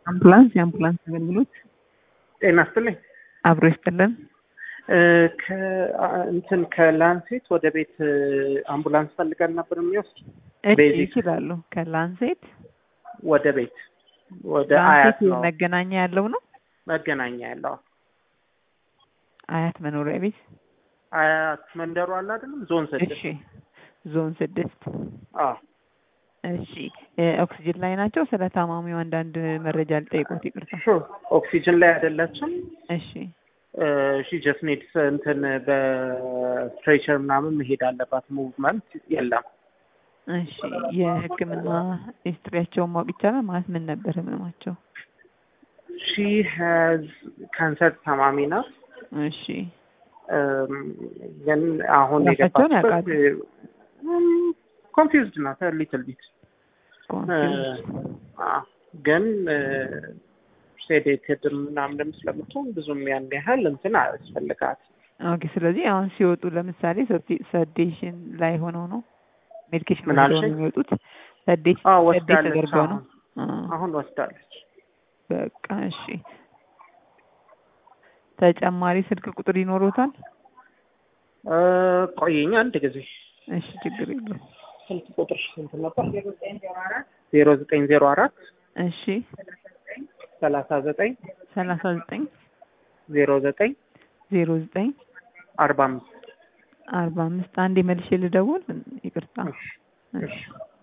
አምቡላንስ የአምቡላንስ አገልግሎት ጤና ይስጥልኝ። አብሮ ይስጥልን። እንትን ከላንሴት ወደ ቤት አምቡላንስ ፈልገን ነበር የሚወስድ እሺ ቤዚክ ይችላሉ። ከላንሴት ወደ ቤት ወደ አያት ላንሴት ነው መገናኛ ያለው ነው። መገናኛ ያለው አያት መኖሪያ ቤት። አያት መንደሩ አለ አይደለም ዞን ስድስት እሺ ዞን ስድስት አዎ እሺ እ ኦክሲጅን ላይ ናቸው። ስለ ታማሚው አንዳንድ መረጃ ልጠይቆት ይቅርታ። ሹር ኦክሲጅን ላይ አይደለችም እሺ ሺ ጀስት ኔድስ እንትን በስትሬቸር ምናምን መሄድ አለባት ሙቭመንት የለም እሺ የሕክምና ሂስትሪያቸውን ማወቅ ይቻላል? ማለት ምን ነበር ህመማቸው? ሺ ሀዝ ካንሰር ታማሚ ናት እሺ እም፣ ግን አሁን ራሳቸውን የገባችበት ኮንፊውዝድ ናት ሊትል ቢት ኮንፊውዝ ግን ሴዴትድ ምናምንም ስለምትሆን ብዙም ያን ያህል እንትን አያስፈልጋት ኦኬ። ስለዚህ አሁን ሲወጡ ለምሳሌ ሰዴሽን ላይ ሆነው ነው ሜዲኬሽን ምን ወስደው አልሽኝ? ነው የሚወጡት። ሰዴት አዎ ሰዴት ወስዳለች ተደርገው ነው። አሁን አ፣ አሁን ወስዳለች በቃ እሺ። ተጨማሪ ስልክ ቁጥር ይኖሩታል? እ፣ ቆየኝ አንድ ጊዜ እሺ ችግር የለም። ስልክ ቁጥር ስንት ነበር ዜሮ ዘጠኝ ዜሮ አራት እሺ ሰላሳ ዘጠኝ ሰላሳ ዘጠኝ ዜሮ ዘጠኝ ዜሮ ዘጠኝ አርባ አምስት አርባ አምስት አንድ መልሼ ልደውል። ይቅርታ። እሺ እሺ